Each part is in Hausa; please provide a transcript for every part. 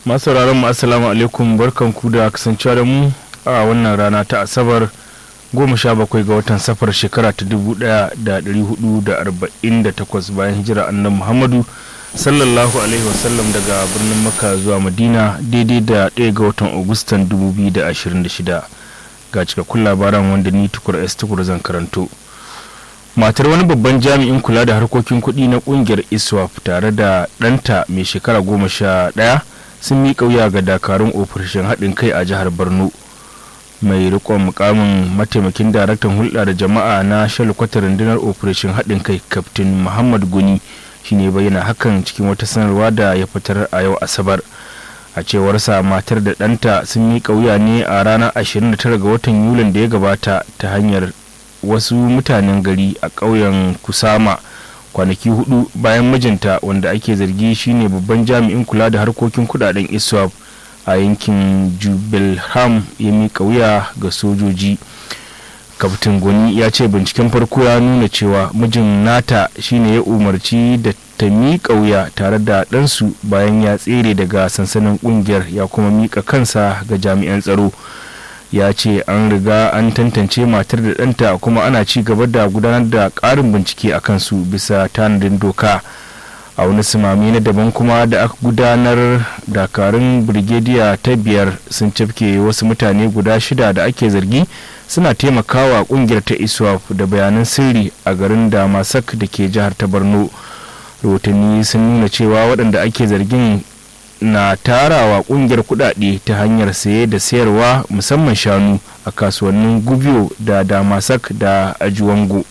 masu mu assalamu alaikum barkan ku da kasancewa da mu a wannan rana ta asabar goma sha bakwai ga watan safar shekara ta dubu daya da dari hudu da arba'in da takwas bayan hijira annan muhammadu sallallahu alaihi wasallam daga birnin makka zuwa madina daidai da ɗaya ga watan agustan dubu biyu da ashirin da shida ga cikakkun labaran wanda ni tukur s tukur zan karanto matar wani babban jami'in kula da harkokin kuɗi na ƙungiyar iswap tare da ɗanta mai shekara goma sha ɗaya sun miƙa wuya ga dakarun ofishin haɗin kai a jihar borno mai rikon mukamin mataimakin daraktan hulɗa da jama'a na shalkwatar rundunar operation haɗin kai kaftin muhammad guni shine bayyana hakan cikin wata sanarwa da ya fitar a yau asabar a cewarsa matar da ɗanta sun miƙa wuya ne a ranar 29 ga watan yulin da ya gabata ta hanyar wasu mutanen gari a ƙauyen kusama kwanaki hudu bayan mijinta wanda ake zargi shine babban jami'in kula da harkokin kudaden iswap a yankin jubilham ya miƙa wuya ga sojoji kaftin goni ya ce binciken farko ya nuna cewa mijin nata shine ya umarci da ta miƙa wuya tare da ɗansu bayan ya tsere daga sansanin ƙungiyar ya kuma miƙa kansa ga jami'an tsaro ya ce an riga an tantance matar da ɗanta kuma ana ci gaba da gudanar da ƙarin bincike a kansu bisa tanadin doka a wani simami na daban kuma da aka gudanar dakarun birgediya ta biyar sun cafke wasu mutane guda shida da ake zargi suna taimakawa kungiyar ta iswap da bayanan sirri a garin damasak da ke jihar ta borno rahotanni sun nuna cewa waɗanda ake zargin na tarawa kungiyar kudade ta hanyar saye da sayarwa musamman shanu a kasuwannin gubiyo da damasak da ajuwango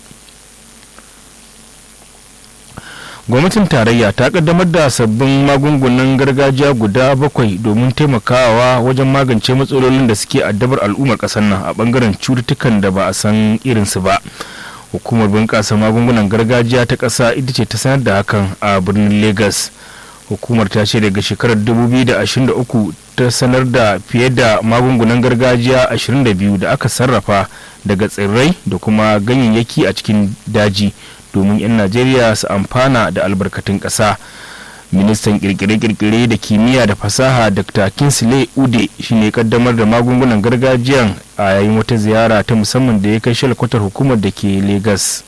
gwamnatin tarayya ta kaddamar da sabbin magungunan gargajiya guda bakwai domin taimakawa wajen magance matsalolin da suke addabar al'ummar kasar nan a bangaren cututtukan da ba a san irinsu ba hukumar bunƙasa magungunan gargajiya ta ƙasa ita ce ta sanar da hakan a birnin lagos hukumar ta ce daga shekarar 2023 ta sanar da fiye da magungunan gargajiya 22 da aka sarrafa daga tsirrai da kuma ganyayyaki a cikin daji domin 'yan najeriya su amfana da albarkatun ƙasa ministan kirkire-kirkire da kimiyya da fasaha dr kinsley ude shine kaddamar da magungunan gargajiyan a yayin wata ziyara ta musamman da ya kai shalkwatar hukumar da ke lagos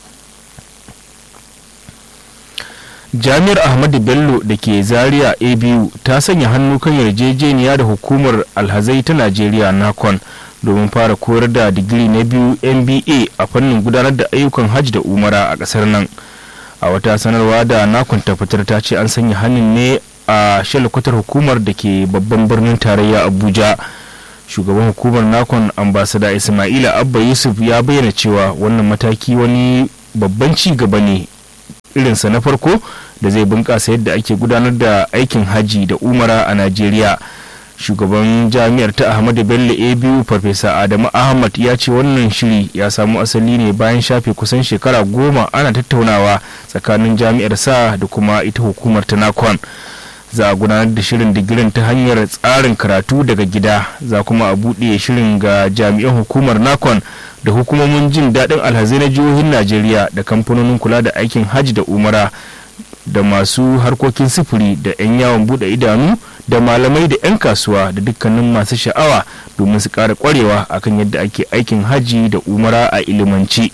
jami'ar ahmadu bello da ke zaria abu ta sanya hannu kan yarjejeniya da hukumar alhazai ta najeriya nakon domin fara koyar da digiri na biyu mba a fannin gudanar da ayyukan hajj da umara a kasar nan a wata sanarwa da nakon ta fitar ta ce an sanya hannun ne a shalkwatar hukumar da ke babban birnin tarayya abuja shugaban hukumar nakon ambasada ismaila abba yusuf ya bayyana cewa wannan mataki wani babban ci gaba ne irinsa na farko da zai bunƙasa yadda ake gudanar da aikin haji da umara a najeriya shugaban jami'ar ta ahmadu bello abu farfesa adamu ahmad ya ce wannan shiri ya samu asali ne bayan shafe kusan shekara goma ana tattaunawa tsakanin jami'ar sa da kuma ita hukumar ta nakon za a gudanar da shirin digirin ta hanyar tsarin karatu daga gida za kuma a buɗe shirin ga jami'an hukumar nakon da hukumomin jin daɗin alhazai na jihohin najeriya da kamfanonin kula da aikin hajji da umara da masu harkokin sufuri da 'yan yawon buɗe idanu da malamai da 'yan kasuwa da dukkanin masu sha'awa domin su ƙara ƙwarewa akan yadda ake aikin hajji da umara a ilimanci.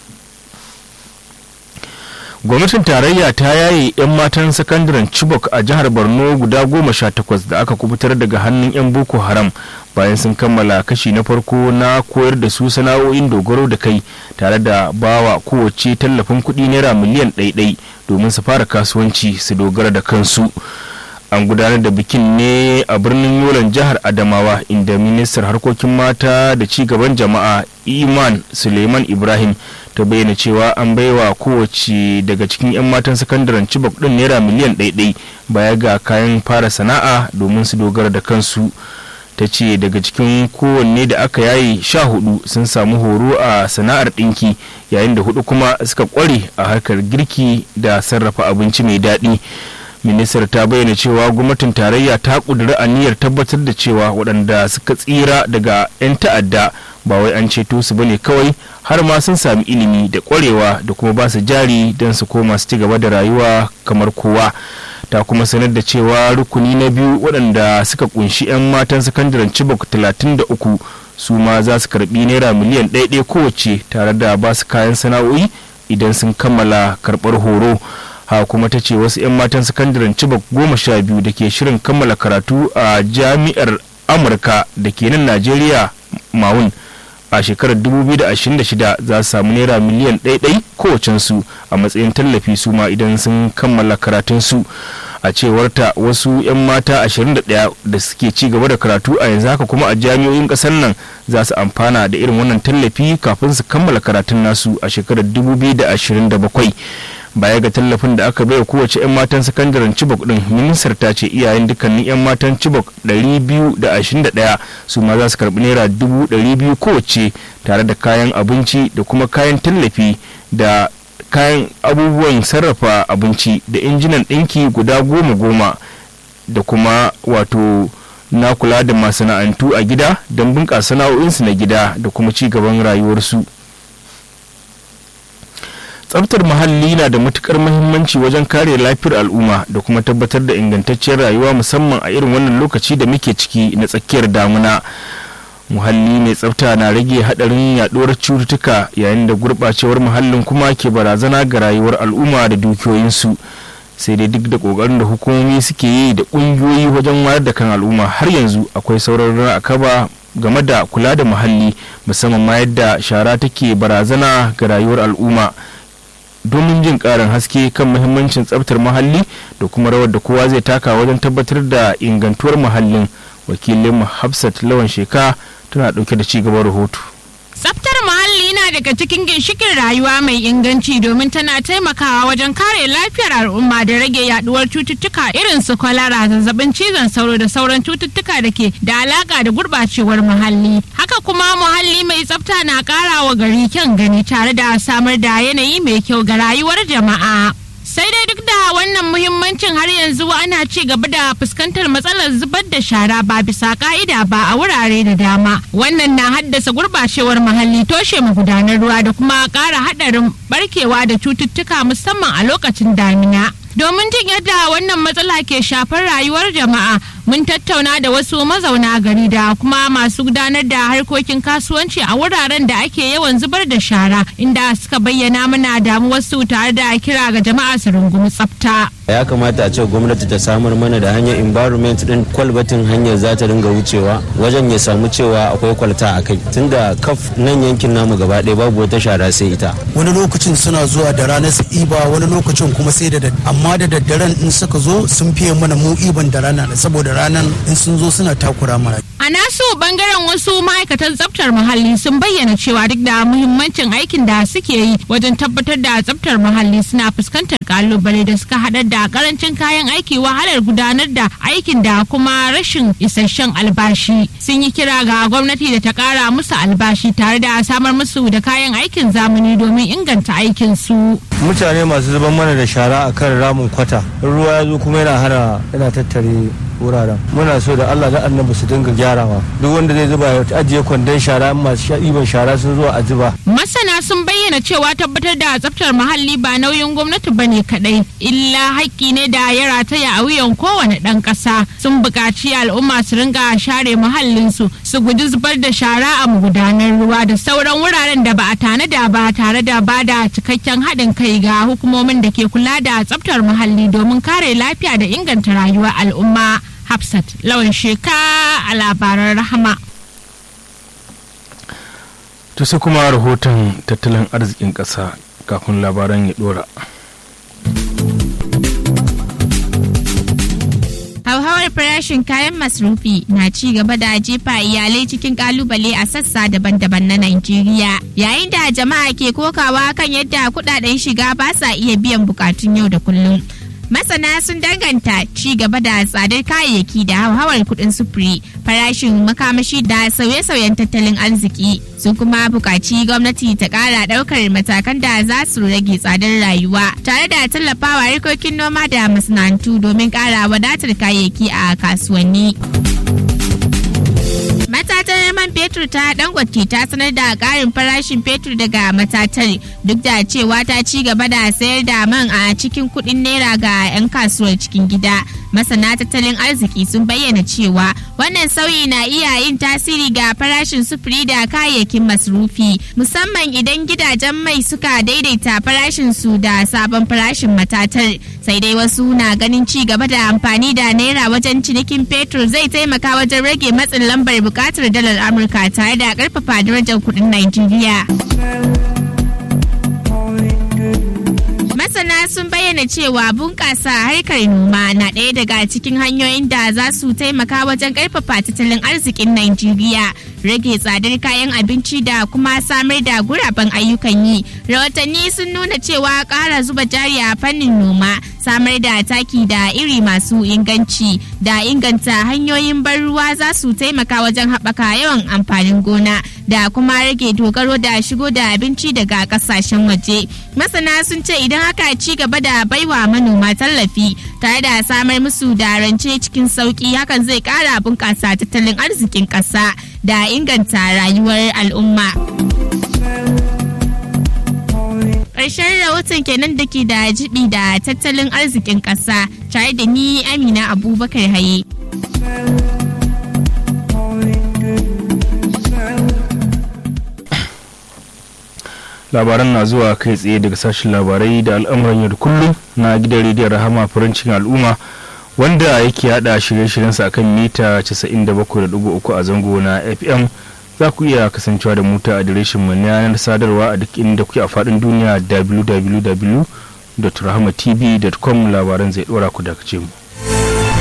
gwamnatin tarayya ta yaye 'yan matan sakandaren chibok a jihar borno guda goma sha takwas da aka kubutar daga hannun 'yan boko haram bayan sun kammala kashi na farko na koyar da su sana'o'in dogaro da kai tare da bawa kowace tallafin kuɗi naira miliyan ɗaiɗai domin su fara kasuwanci su dogara da kansu an gudanar da bikin ne a birnin yolan jihar adamawa inda ministar harkokin mata da ci gaban jama'a iman suleiman ibrahim ta bayyana cewa an baiwa kowace daga cikin 'yan matan sakandaren cibok din naira miliyan ɗaiɗai baya ga kayan fara sana'a domin su dogara da kansu ta ce daga cikin kowanne da aka yaye sha hudu sun samu horo a sana'ar ɗinki yayin da hudu kuma suka kware a harkar girki da sarrafa abinci mai daɗi ministar ta bayyana cewa gwamnatin tarayya ta ƙudiri aniyar tabbatar da cewa waɗanda suka tsira daga 'yan ta'adda ba wai an ceto su bane kawai har ma sun sami ilimi da ƙwarewa da kuma ba su jari don su koma su ci gaba da rayuwa kamar kowa ta kuma sanar da cewa rukuni na biyu waɗanda suka kunshi 'yan matan sakandaren chibok 33 su ma za su karbi naira miliyan ɗaya kowace tare da ba su kayan sana'o'i idan sun kammala karɓar horo ha kuma ta ce wasu 'yan matan sakandaren chibok goma sha biyu da ke shirin kammala karatu a jami'ar amurka da ke nan najeriya mawun a shekarar 2026 za su samu naira miliyan ɗaiɗai kowacensu a matsayin tallafi su ma idan sun kammala karatunsu a cewarta wasu 'yan mata 21 da suke ci gaba da karatu a yanzu haka kuma a jami'o'in ƙasar nan za su amfana da irin wannan tallafi kafin su kammala karatun nasu a shekarar 2027 baya ga tallafin da aka baiwa kowace 'yan matan sakandaren chibok din ministar ta ce iyayen dukkanin 'yan matan chibok 221 su ma za su karbi naira 200 kowace tare da kayan abinci da kuma kayan tallafi da kayan abubuwan sarrafa abinci da injinan ɗinki guda goma goma da kuma wato na kula da masana'antu a gida don bunƙasa sana'o'insu na gida da kuma ci gaban rayuwarsu. tsabtar muhalli na da matukar muhimmanci wajen kare lafiyar al'umma da kuma tabbatar da ingantacciyar rayuwa musamman a irin wannan lokaci da muke ciki na tsakiyar damuna muhalli mai tsafta na rage hadarin yaduwar cututtuka yayin da gurɓacewar muhallin kuma ke barazana ga rayuwar al'umma da dukiyoyinsu sai dai duk da kokarin da hukumomi suke yi da ƙungiyoyi wajen wayar da kan al'umma har yanzu akwai sauran akaba game da kula da muhalli musamman ma yadda shara take barazana ga rayuwar al'umma domin jin karin haske kan muhimmancin tsabtar muhalli da kuma rawar da kowa zai taka wajen tabbatar da ingantuwar muhallin wakilin hafsat lawan sheka tana dauke da ci gaban rahoto Tsaftar muhalli na daga cikin ginshikin rayuwa mai inganci domin tana taimakawa wajen kare lafiyar al'umma da rage yaduwar cututtuka irin su kwalara zazzabin cizon sauro da sauran cututtuka da ke da alaka da gurbacewar muhalli. Haka kuma muhalli mai tsafta na kara wa gari kyan gani tare da samar da yanayi mai kyau ga rayuwar jama'a. sai dai duk da wannan muhimmancin har yanzu ana ci gaba da fuskantar matsalar zubar da shara ba bisa ka'ida ba a wurare da dama wannan na haddasa gurbacewar muhalli toshe magudanar ruwa da kuma ƙara haɗarin barkewa da cututtuka musamman a lokacin damina domin jin yadda wannan matsala ke shafar rayuwar jama'a mun tattauna da wasu mazauna gari da kuma masu gudanar da harkokin kasuwanci a wuraren da ake yawan zubar da shara inda suka bayyana mana damuwarsu tare da kira ga jama'a su rungumi tsafta. ya kamata a ce gwamnati ta samar mana da hanyar environment din kwalbatin hanyar za ta ringa wucewa wajen ya samu cewa akwai kwalta a kai tunda kaf nan yankin namu gaba ɗaya babu wata shara sai ita wani lokacin suna zuwa da rana su iba wani lokacin kuma sai da amma da daddaren in suka zo sun fiye mana mu iban da rana saboda ranan in sun zo suna takura mana a nasu bangaren wasu ma'aikatan tsaftar muhalli sun bayyana cewa duk da muhimmancin aikin da suke yi wajen tabbatar da tsaftar muhalli suna fuskantar kalubale da suka haɗar da karancin kayan aiki wahalar gudanar da aikin da kuma rashin isasshen albashi sun yi kira ga gwamnati da ta kara musu albashi tare da samar musu da kayan aikin zamani domin inganta aikin su mutane masu zuban mana da shara a kan ramin kwata ruwa ya zo kuma yana hana yana tattare wuraren muna so da allah da annabi su dinga gyarawa duk wanda zai zuba ya ajiye kwandon shara masu ɗiban shara sun zo a zuba masana sun bayyana cewa tabbatar da tsaftar muhalli ba nauyin gwamnati ba ne kaɗai illa haƙƙi ne da ya rataya a wuyan kowane ɗan ƙasa sun buƙaci al'umma su ringa share muhallinsu su guji zubar da shara a magudanar ruwa da sauran wuraren da ba a tanada ba tare da ba da cikakken haɗin kai ga hukumomin da ke kula da tsaftar muhalli domin kare lafiya da inganta rayuwar al'umma hafsat lawan sheka a labaran rahama to sai kuma rahoton tattalin arzikin ƙasa kafin labaran ya ɗora. hauhawar farashin kayan masrufi na ci gaba da jefa iyalai cikin kalubale a sassa daban-daban na Najeriya yayin da jama'a ke kokawa kan yadda kudaden shiga ba sa iya biyan bukatun yau da kullum. Masana sun danganta ci gaba da tsadar kayayyaki da hauhawar kudin sufuri, farashin makamashi da sauye-sauyen tattalin arziki sun kuma buƙaci gwamnati ta ƙara ɗaukar matakan da za su rage tsadar rayuwa tare da tallafawa harkokin noma da masana'antu domin ƙara wadatar kayayyaki a kasuwanni. Matatar man fetur fetur ta dangote ta sanar da karin farashin fetur daga matatar duk da cewa ta ci gaba da sayar da man a cikin kudin naira ga 'yan kasuwar cikin gida masana tattalin arziki sun bayyana cewa wannan sauyi na iya yin tasiri ga farashin sufuri da kayayyakin masrufi musamman idan gidajen mai suka daidaita farashin su da sabon farashin matatar sai dai wasu na ganin ci gaba da amfani da naira wajen cinikin fetur zai taimaka wajen rage matsin lambar bukatar dalar amurka tare da karfafa darajar kudin najeriya masana sun bayyana cewa bunƙasa harkar noma na ɗaya daga cikin hanyoyin da za su taimaka wajen ƙarfafa tattalin arzikin Najeriya, rage tsadar kayan abinci da kuma samar da guraben ayyukan yi. Rahotanni sun nuna cewa ƙara zuba jari a fannin noma, samar da taki da iri masu inganci da inganta hanyoyin ban ruwa za su taimaka wajen haɓaka yawan amfanin gona da kuma rage dogaro da shigo da abinci daga ƙasashen waje. Masana sun ce idan aka ci gaba da baiwa manoma tallafi tare da samar musu da rance cikin sauki hakan zai kara bunƙasa tattalin arzikin ƙasa da inganta rayuwar al'umma. Ƙarshen rahoton kenan da ke da jibi da tattalin arzikin ƙasa tare da ni Amina Abubakar Haye. labaran na zuwa kai tsaye daga sashen labarai da al'amuran yau da kullum na gidan rediyon rahama farancin al'umma wanda yake hada shirye-shiryensa akan mita 97.3 a zango na fm za ku iya kasancewa da muta adireshin mu na yanar sadarwa a duk inda kuke a faɗin duniya www.rahamatv.com labaran zai ɗora ku daga mu.